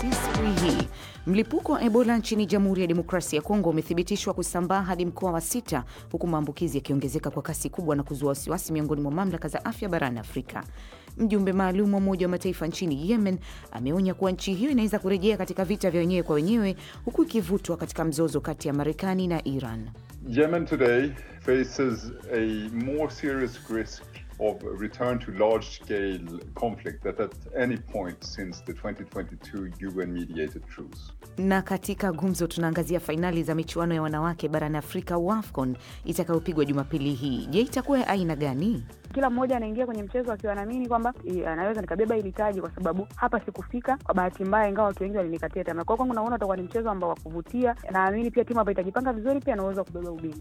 asubuhi hii. Mlipuko wa Ebola nchini Jamhuri ya Demokrasia ya Kongo umethibitishwa kusambaa hadi mkoa wa sita, huku maambukizi yakiongezeka kwa kasi kubwa na kuzua wasiwasi miongoni mwa mamlaka za afya barani Afrika. Mjumbe maalum wa Umoja wa Mataifa nchini Yemen ameonya kuwa nchi hiyo inaweza kurejea katika vita vya wenyewe kwa wenyewe, huku ikivutwa katika mzozo kati ya Marekani na Iran. Yemen today faces a more serious risk of return to large-scale conflict than at any point since the 2022 UN-mediated truce. Na katika gumzo tunaangazia fainali za michuano ya wanawake barani Afrika WAFCON itakayopigwa Jumapili hii. Je, itakuwa ya aina gani? Kila mmoja anaingia kwenye mchezo akiwa anaamini kwamba eh, anaweza nikabeba hili taji, kwa sababu hapa sikufika kwa bahati mbaya, ingawa watu wengi walinikatia tamaa. Kwa kwangu naona utakuwa ni mchezo ambao wa kuvutia. Naamini pia timu ambayo itajipanga vizuri pia anaweza kubeba ubingwa.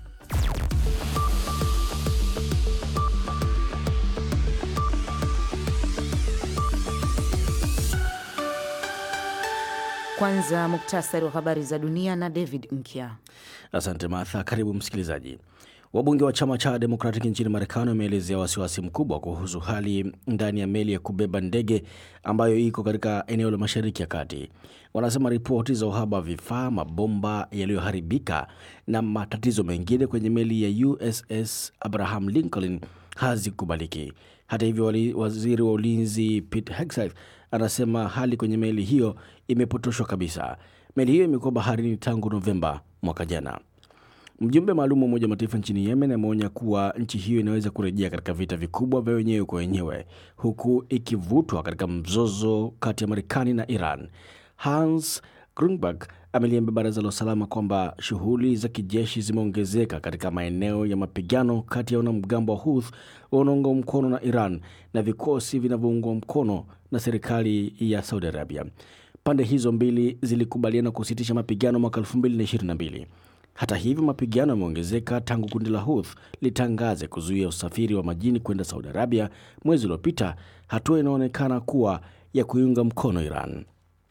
Kwanza muktasari wa habari za dunia na David Nkya. Asante Martha. Karibu msikilizaji. Wabunge wa chama cha Democratic nchini Marekani wameelezea wasiwasi mkubwa kuhusu hali ndani ya meli ya kubeba ndege ambayo iko katika eneo la Mashariki ya Kati. Wanasema ripoti za uhaba wa vifaa, mabomba yaliyoharibika na matatizo mengine kwenye meli ya USS Abraham Lincoln hazikubaliki. Hata hivyo, wali- waziri wa ulinzi Pete Hegseth anasema hali kwenye meli hiyo imepotoshwa kabisa. Meli hiyo imekuwa baharini tangu Novemba mwaka jana. Mjumbe maalum wa Umoja wa Mataifa nchini Yemen ameonya kuwa nchi hiyo inaweza kurejea katika vita vikubwa vya wenyewe kwa wenyewe huku ikivutwa katika mzozo kati ya Marekani na Iran. Hans Grunberg ameliambia Baraza la Usalama kwamba shughuli za kijeshi zimeongezeka katika maeneo ya mapigano kati ya wanamgambo wa Houthi wanaoungwa mkono na Iran na vikosi vinavyoungwa mkono na serikali ya Saudi Arabia. Pande hizo mbili zilikubaliana kusitisha mapigano mwaka 2022. Hata hivyo mapigano yameongezeka tangu kundi la Houthi litangaze kuzuia usafiri wa majini kwenda Saudi Arabia mwezi uliopita, hatua inaonekana kuwa ya kuiunga mkono Iran.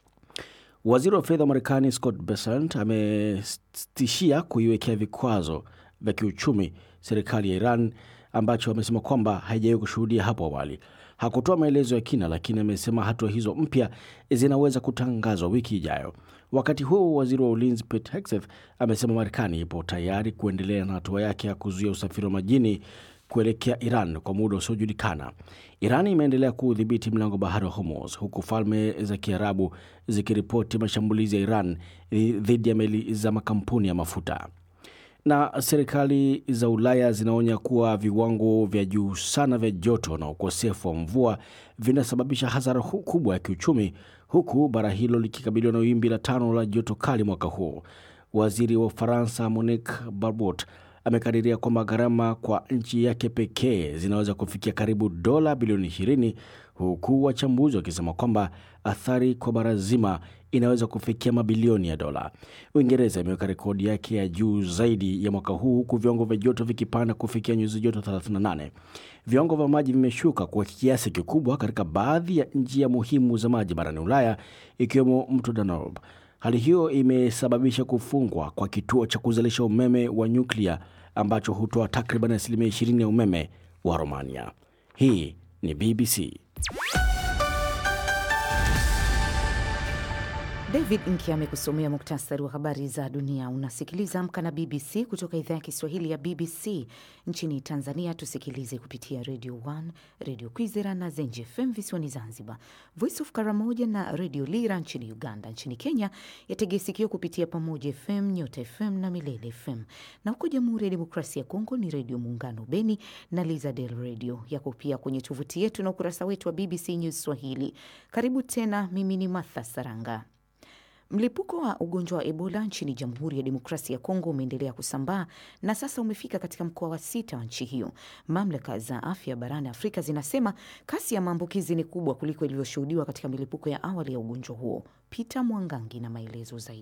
Waziri wa fedha wa Marekani Scott Bessent ametishia kuiwekea vikwazo vya kiuchumi serikali ya Iran ambacho amesema kwamba haijawahi kushuhudia hapo awali. Hakutoa maelezo ya kina, lakini amesema hatua hizo mpya zinaweza kutangazwa wiki ijayo. Wakati huo waziri wa ulinzi Pete Hegseth amesema Marekani ipo tayari kuendelea na hatua yake ya kuzuia usafiri wa majini kuelekea Iran kwa muda usiojulikana. Iran imeendelea kuudhibiti mlango bahari wa Hormuz, huku falme za Kiarabu zikiripoti mashambulizi ya Iran dhidi ya meli za makampuni ya mafuta na serikali za Ulaya zinaonya kuwa viwango vya juu sana vya joto na ukosefu wa mvua vinasababisha hasara hu- kubwa ya kiuchumi, huku bara hilo likikabiliwa na wimbi la tano la joto kali mwaka huu. Waziri wa Ufaransa Monique Barbot amekadiria kwamba gharama kwa nchi yake pekee zinaweza kufikia karibu dola bilioni 20 huku wachambuzi wakisema kwamba athari kwa bara zima inaweza kufikia mabilioni ya dola. Uingereza imeweka rekodi yake ya juu zaidi ya mwaka huu huku viwango vya joto vikipanda kufikia nyuzi joto 38. Viwango vya maji vimeshuka kwa kiasi kikubwa katika baadhi ya njia muhimu za maji barani Ulaya ikiwemo mto Danube. Hali hiyo imesababisha kufungwa kwa kituo cha kuzalisha umeme wa nyuklia ambacho hutoa takriban asilimia 20 ya umeme wa Romania. Hii ni BBC. David Nki amekusomea muktasari wa habari za dunia. Unasikiliza Amka na BBC kutoka idhaa ya Kiswahili ya BBC. Nchini Tanzania tusikilize kupitia Radio 1, Radio Kwizera na Zenji FM visiwani Zanzibar, Voice of Karamoja na Radio Lira nchini Uganda. Nchini Kenya yategea sikio kupitia Pamoja FM, Nyota FM na Milele FM, na huko Jamhuri ya Demokrasia ya Kongo ni Redio Muungano Beni na Lizadel Radio. Yako pia kwenye tovuti yetu na ukurasa wetu wa BBC News Swahili. Karibu tena, mimi ni Martha Saranga. Mlipuko wa ugonjwa wa Ebola nchini Jamhuri ya Demokrasia ya Kongo umeendelea kusambaa na sasa umefika katika mkoa wa sita wa nchi hiyo. Mamlaka za afya barani Afrika zinasema kasi ya maambukizi ni kubwa kuliko ilivyoshuhudiwa katika milipuko ya awali ya ugonjwa huo. Peter Mwangangi na maelezo zaidi.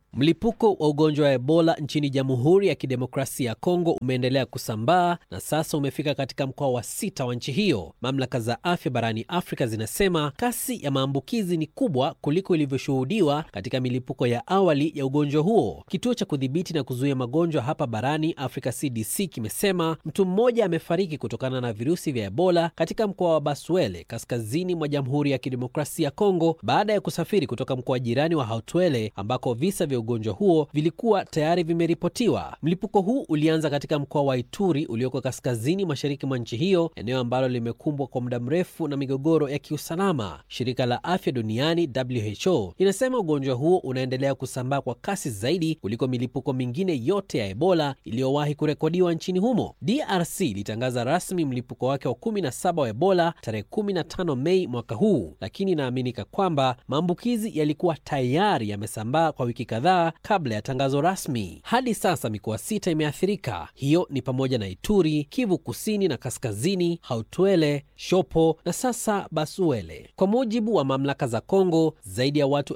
Mlipuko wa ugonjwa wa Ebola nchini Jamhuri ya Kidemokrasia ya Kongo umeendelea kusambaa na sasa umefika katika mkoa wa sita wa nchi hiyo. Mamlaka za afya barani Afrika zinasema kasi ya maambukizi ni kubwa kuliko ilivyoshuhudiwa katika milipuko ya awali ya ugonjwa huo. Kituo cha kudhibiti na kuzuia magonjwa hapa barani Afrika CDC kimesema mtu mmoja amefariki kutokana na virusi vya Ebola katika mkoa wa Baswele kaskazini mwa Jamhuri ya Kidemokrasia ya Kongo baada ya kusafiri kutoka mkoa jirani wa Hautwele ambako visa vya ugonjwa huo vilikuwa tayari vimeripotiwa. Mlipuko huu ulianza katika mkoa wa Ituri ulioko kaskazini mashariki mwa nchi hiyo, eneo ambalo limekumbwa kwa muda mrefu na migogoro ya kiusalama. Shirika la Afya Duniani WHO linasema ugonjwa huo unaendelea kusambaa kwa kasi zaidi kuliko milipuko mingine yote ya Ebola iliyowahi kurekodiwa nchini humo. DRC ilitangaza rasmi mlipuko wake wa 17 wa Ebola tarehe 15 Mei mwaka huu, lakini inaaminika kwamba maambukizi yalikuwa tayari yamesambaa kwa wiki kadhaa kabla ya tangazo rasmi. Hadi sasa mikoa sita imeathirika. Hiyo ni pamoja na Ituri, Kivu Kusini na Kaskazini, Hautwele, Shopo na sasa Basuele. Kwa mujibu wa mamlaka za Kongo, zaidi ya watu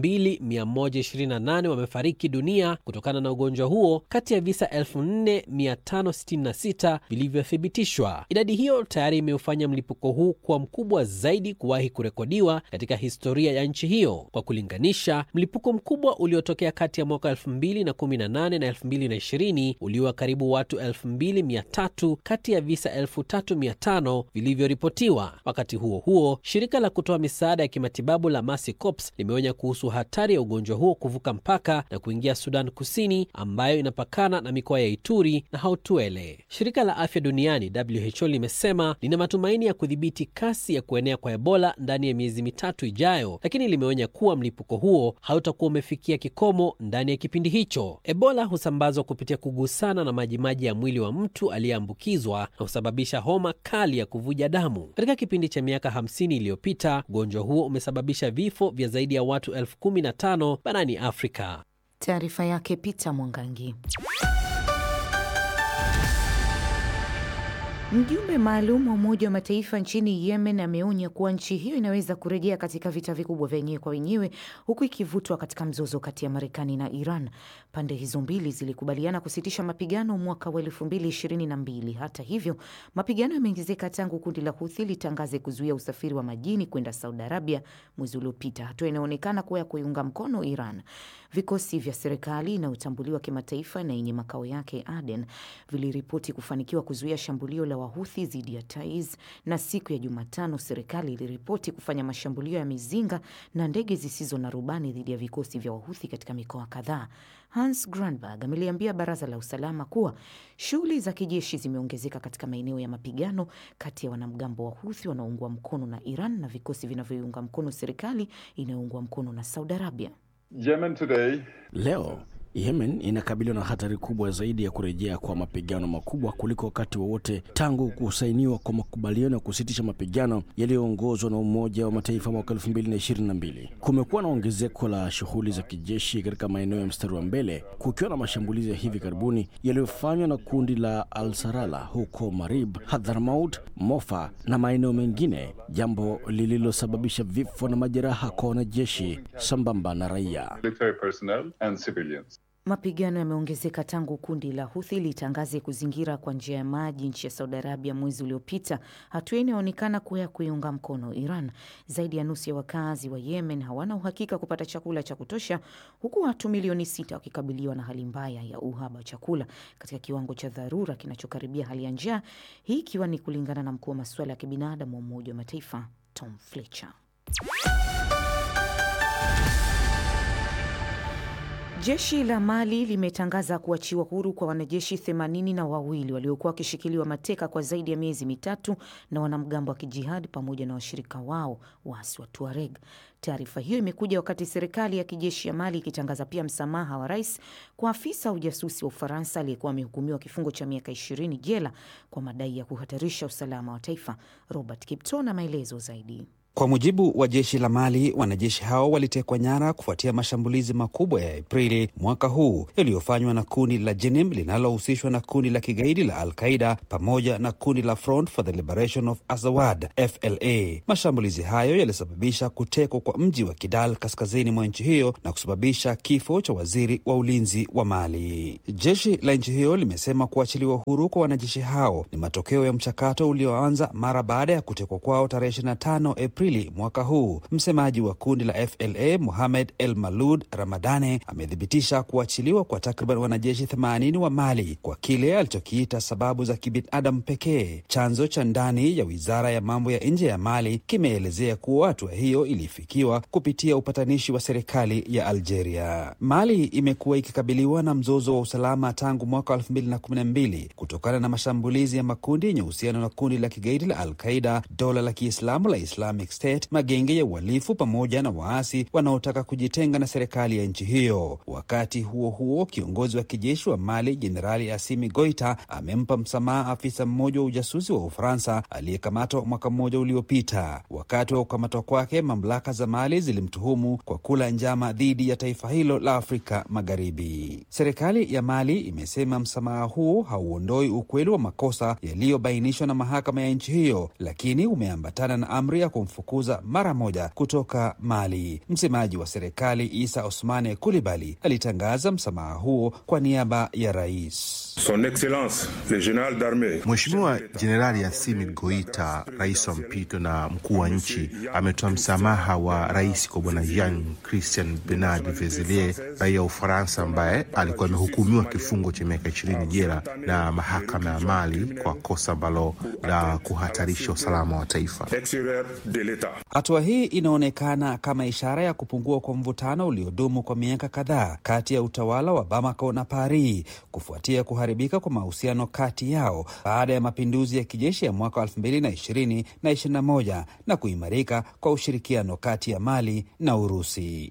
2128 wamefariki dunia kutokana na ugonjwa huo kati ya visa 4566 vilivyothibitishwa. Idadi hiyo tayari imeufanya mlipuko huu kuwa mkubwa zaidi kuwahi kurekodiwa katika historia ya nchi hiyo. Kwa kulinganisha, mlipuko mkubwa uliotokea kati ya mwaka 2018 na 2020 uliwa karibu watu 2300 kati ya visa 3500 vilivyoripotiwa. Wakati huo huo, shirika la kutoa misaada ya kimatibabu la Mercy Corps limeonya kuhusu hatari ya ugonjwa huo kuvuka mpaka na kuingia Sudan Kusini ambayo inapakana na mikoa ya Ituri na Hautwele. Shirika la Afya Duniani WHO limesema lina matumaini ya kudhibiti kasi ya kuenea kwa Ebola ndani ya miezi mitatu ijayo, lakini limeonya kuwa mlipuko huo hautakuwa umefikia kikomo ndani ya kipindi hicho. Ebola husambazwa kupitia kugusana na majimaji ya mwili wa mtu aliyeambukizwa na husababisha homa kali ya kuvuja damu. Katika kipindi cha miaka 50 iliyopita, ugonjwa huo umesababisha vifo vya zaidi ya watu elfu kumi na tano barani Afrika. Taarifa yake Peter Mwangangi. Mjumbe maalum wa Umoja wa Mataifa nchini Yemen ameonya kuwa nchi hiyo inaweza kurejea katika vita vikubwa vya wenyewe kwa wenyewe huku ikivutwa katika mzozo kati ya Marekani na Iran. Pande hizo mbili zilikubaliana kusitisha mapigano mwaka wa elfu mbili ishirini na mbili. Hata hivyo, mapigano yameongezeka tangu kundi la Huthi litangaze kuzuia usafiri wa majini kwenda Saudi Arabia mwezi uliopita, hatua inaonekana kuwa ya kuiunga mkono Iran. Vikosi vya serikali inayotambuliwa kimataifa na yenye makao yake Aden viliripoti kufanikiwa kuzuia shambulio la Wahuthi dhidi ya Taiz, na siku ya Jumatano serikali iliripoti kufanya mashambulio ya mizinga na ndege zisizo na rubani dhidi ya vikosi vya Wahuthi katika mikoa kadhaa. Hans Grundberg ameliambia baraza la usalama kuwa shughuli za kijeshi zimeongezeka katika maeneo ya mapigano kati ya wanamgambo wa Huthi wanaoungwa mkono na Iran na vikosi vinavyoiunga mkono serikali inayoungwa mkono na Saudi Arabia. Yemen today Leo Yemen inakabiliwa na hatari kubwa zaidi ya kurejea kwa mapigano makubwa kuliko wakati wowote tangu kusainiwa kwa makubaliano ya kusitisha mapigano yaliyoongozwa na Umoja wa Mataifa mwaka 2022. Kumekuwa na ongezeko la shughuli za kijeshi katika maeneo ya mstari wa mbele, kukiwa na mashambulizi ya hivi karibuni yaliyofanywa na kundi la Al-Sarala huko Marib, Hadhramaut, Mofa na maeneo mengine, jambo lililosababisha vifo na majeraha kwa wanajeshi sambamba na raia. military personnel and civilians. Mapigano yameongezeka tangu kundi la Huthi litangaze kuzingira kwa njia ya maji nchi ya Saudi Arabia mwezi uliopita, hatua inayoonekana kuwa ya kuiunga mkono Iran. Zaidi ya nusu ya wakazi wa Yemen hawana uhakika kupata chakula cha kutosha, huku watu milioni sita wakikabiliwa na hali mbaya ya uhaba wa chakula katika kiwango cha dharura kinachokaribia hali ya njaa, hii ikiwa ni kulingana na mkuu wa masuala ya kibinadamu wa Umoja wa Mataifa Tom Fletcher. Jeshi la Mali limetangaza kuachiwa huru kwa wanajeshi themanini na wawili waliokuwa wakishikiliwa mateka kwa zaidi ya miezi mitatu na wanamgambo wa kijihadi pamoja na washirika wao waasi wa Tuareg. Taarifa hiyo imekuja wakati serikali ya kijeshi ya Mali ikitangaza pia msamaha wa rais kwa afisa wa ujasusi wa Ufaransa aliyekuwa amehukumiwa kifungo cha miaka ishirini jela kwa madai ya kuhatarisha usalama wa taifa. Robert Kipto na maelezo zaidi. Kwa mujibu wa jeshi la Mali, wanajeshi hao walitekwa nyara kufuatia mashambulizi makubwa ya Aprili mwaka huu yaliyofanywa na kundi la Jenim linalohusishwa na kundi la kigaidi la Al-Qaida pamoja na kundi la Front for the Liberation of Azawad FLA. Mashambulizi hayo yalisababisha kutekwa kwa mji wa Kidal kaskazini mwa nchi hiyo na kusababisha kifo cha waziri wa ulinzi wa Mali. Jeshi la nchi hiyo limesema kuachiliwa huru kwa wanajeshi hao ni matokeo ya mchakato ulioanza mara baada ya kutekwa kwao tarehe 25 Aprili mwaka huu. Msemaji wa kundi la FLA Mohamed El Malud Ramadane amethibitisha kuachiliwa kwa takriban wanajeshi 80 wa Mali kwa kile alichokiita sababu za kibinadamu pekee. Chanzo cha ndani ya wizara ya mambo ya nje ya Mali kimeelezea kuwa hatua hiyo ilifikiwa kupitia upatanishi wa serikali ya Algeria. Mali imekuwa ikikabiliwa na mzozo wa usalama tangu mwaka 2012 kutokana na mashambulizi ya makundi yenye uhusiano na kundi la kigaidi la Al-Qaida, dola la Kiislamu la Islamic State, magenge ya uhalifu pamoja na waasi wanaotaka kujitenga na serikali ya nchi hiyo. Wakati huo huo, kiongozi wa kijeshi wa Mali Jenerali Asimi Goita amempa msamaha afisa mmoja wa ujasusi wa Ufaransa aliyekamatwa mwaka mmoja uliopita. Wakati wa kukamatwa kwake, mamlaka za Mali zilimtuhumu kwa kula njama dhidi ya taifa hilo la Afrika Magharibi. Serikali ya Mali imesema msamaha huu hauondoi ukweli wa makosa yaliyobainishwa na mahakama ya nchi hiyo, lakini umeambatana na amri ya kumfukuza mara moja kutoka Mali. Msemaji wa serikali Isa Osmane Kulibali alitangaza msamaha huo kwa niaba ya rais. Son Excellence le General d'Armee Mheshimiwa Jenerali Assimi Goita, rais wa mpito na mkuu wa nchi, ametoa msamaha wa rais kwa bwana Jean Christian Bernard Vezelier, raia wa Ufaransa ambaye alikuwa amehukumiwa kifungo cha miaka ishirini jela na mahakama ya Mali kwa kosa ambalo la kuhatarisha usalama wa taifa. extérieur de l'État. Hatua hii inaonekana kama ishara ya kupungua kwa mvutano uliodumu kwa miaka kadhaa kati ya utawala wa Bamako na Paris kufuatia kuharibika kwa mahusiano kati yao baada ya mapinduzi ya kijeshi ya mwaka 2020 na 21 na kuimarika kwa ushirikiano kati ya Mali na Urusi.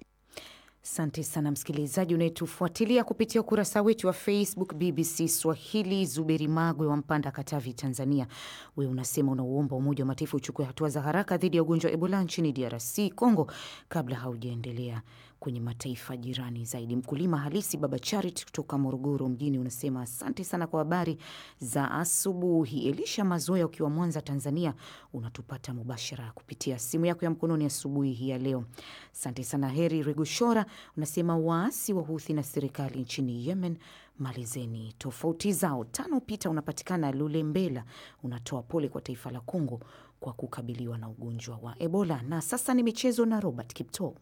Asante sana msikilizaji unayetufuatilia kupitia ukurasa wetu wa Facebook BBC Swahili. Zuberi Magwe wa Mpanda, Katavi, Tanzania, wewe unasema unauomba Umoja wa Mataifa uchukue hatua za haraka dhidi ya ugonjwa wa Ebola nchini DRC Congo kabla haujaendelea kwenye mataifa jirani zaidi. Mkulima halisi Baba Charit kutoka Morogoro mjini unasema asante sana kwa habari za asubuhi. Elisha Mazoya ukiwa Mwanza, Tanzania, unatupata mubashara kupitia simu yako ya mkononi asubuhi hii ya leo. Asante sana. Heri Regushora unasema waasi wa Huthi na serikali nchini Yemen malizeni tofauti zao. Tano Pita unapatikana Lulembela, unatoa pole kwa taifa la Kongo kwa kukabiliwa na ugonjwa wa Ebola. Na sasa ni michezo na Robert Kipto.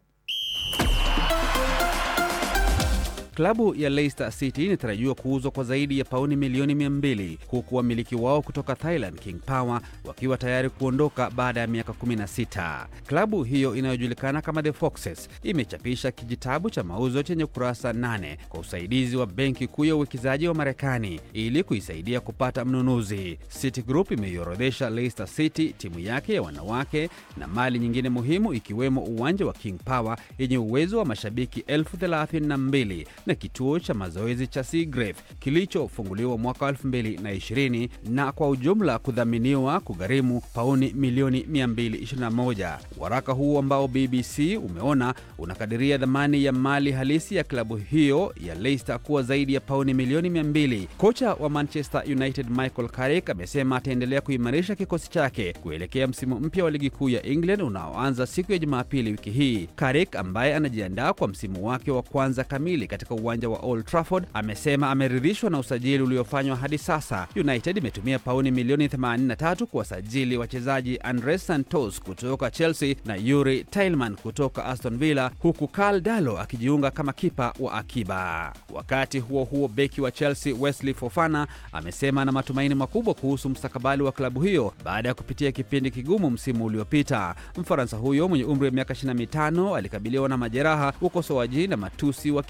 Klabu ya Leicester City inatarajiwa kuuzwa kwa zaidi ya pauni milioni 200 huku wamiliki wao kutoka Thailand King Power wakiwa tayari kuondoka baada ya miaka 16. Klabu hiyo inayojulikana kama The Foxes imechapisha kijitabu cha mauzo chenye kurasa 8 kwa usaidizi wa benki kuu ya uwekezaji wa Marekani ili kuisaidia kupata mnunuzi. City Group imeiorodhesha Leicester City, timu yake ya wanawake na mali nyingine muhimu ikiwemo uwanja wa King Power yenye uwezo wa mashabiki elfu thelathini na mbili na kituo cha mazoezi cha Seagrave kilichofunguliwa mwaka 2020 na kwa ujumla kudhaminiwa kugharimu pauni milioni 221. Waraka huu ambao BBC umeona unakadiria dhamani ya mali halisi ya klabu hiyo ya Leicester kuwa zaidi ya pauni milioni 200. Kocha wa Manchester United Michael Carrick amesema ataendelea kuimarisha kikosi chake kuelekea msimu mpya wa ligi kuu ya England unaoanza siku ya Jumapili wiki hii. Carrick ambaye anajiandaa kwa msimu wake wa kwanza kamili katika uwanja wa Old Trafford amesema ameridhishwa na usajili uliofanywa hadi sasa. United imetumia pauni milioni 83 kuwasajili wachezaji Andres Santos kutoka Chelsea na Yuri Tillman kutoka Aston Villa, huku Karl Dalo akijiunga kama kipa wa akiba. Wakati huo huo, beki wa Chelsea Wesley Fofana amesema ana matumaini makubwa kuhusu mustakabali wa klabu hiyo baada ya kupitia kipindi kigumu msimu uliopita. Mfaransa huyo mwenye umri wa miaka 25 alikabiliwa na majeraha, ukosoaji na matusi wa kibaguzi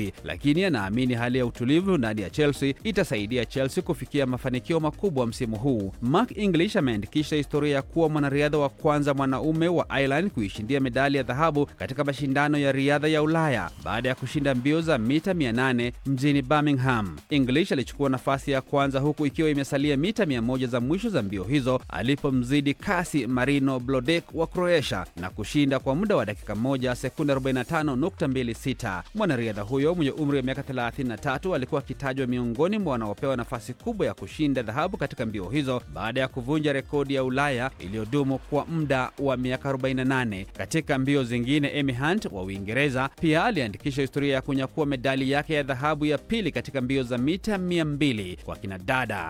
uongozi, lakini anaamini hali ya utulivu ndani ya Chelsea itasaidia Chelsea kufikia mafanikio makubwa msimu huu. Mark English ameandikisha historia ya kuwa mwanariadha wa kwanza mwanaume wa Ireland kuishindia medali ya dhahabu katika mashindano ya riadha ya Ulaya baada ya kushinda mbio za mita 800 mjini Birmingham. English alichukua nafasi ya kwanza huku ikiwa imesalia mita 100 za mwisho za mbio hizo alipomzidi kasi Marino Blodek wa Croatia na kushinda kwa muda wa dakika moja sekunde 45.26. Mwanariadha huyo mwenye umri wa miaka 33 alikuwa akitajwa miongoni mwa wanaopewa nafasi kubwa ya kushinda dhahabu katika mbio hizo baada ya kuvunja rekodi ya Ulaya iliyodumu kwa muda wa miaka 48. Katika mbio zingine, Amy Hunt wa Uingereza pia aliandikisha historia ya kunyakua medali yake ya dhahabu ya pili katika mbio za mita 200 kwa kinadada.